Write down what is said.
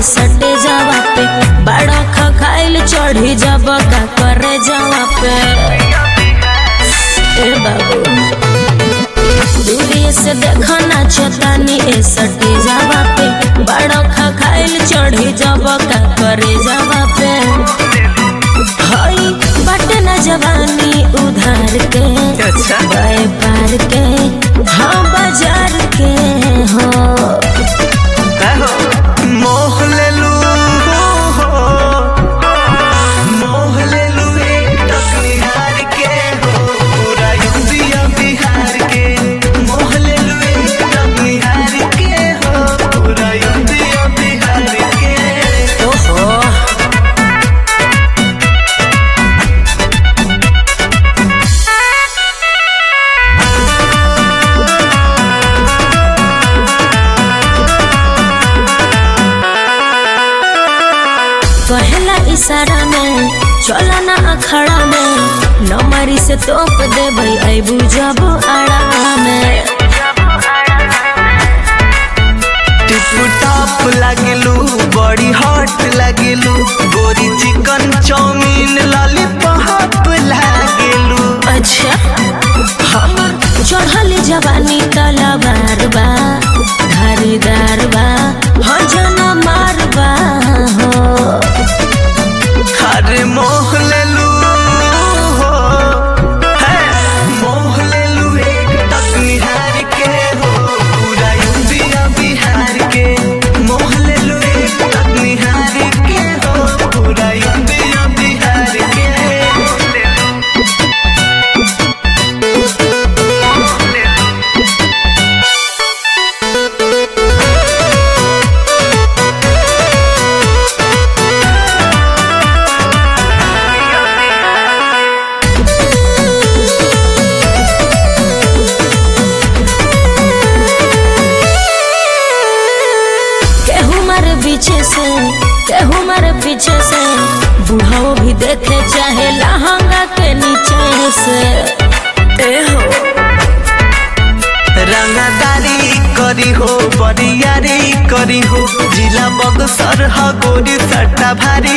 सटे जावा पे बड़ा खखाइल चढ़ी जब का करे जावा पे ए बाबू दूरी से देखो ना छतानी ए सटे जावा पे बड़ा खखाइल चढ़ी जब का करे जावा पे हई बटे न जवानी उधार के अच्छा बाए पार के हाँ बाजार के हो मोह लेलू मोह लेलू एक टकनिहार के हो पूरा यूपिया बिहार के मोह लेलू एक टकनिहार के हो पूरा यूपिया बिहार के ओहो पहला इशारा में चला ना अखड़ा में नमरी से तोप दे भाई अबू जब आड़ा में टिप टॉप लागेलू बड़ी हॉट लागेलू गोरी चिकन चाउमीन लॉलीपॉप लागेलू अच्छा हमर चढ़ल जवानी तलवार बा धारीदार बा हाँ जना मार बा हो अरे मोह लेलू हो है मोह लेलू एक टकनिहार के हो पूरा यूपिया बिहार के मोह लेलू एक टकनिहार के हो पूरा यूपिया बिहार के केहू मारे पीछे से केहू मारे पीछे से बुढ़ाओ भी देखे चाहे लहंगा के नीचे से ए हो रंगदारी करी हो बरियारी करी हो जिला बक्सर ह गोरी सट्टा भारी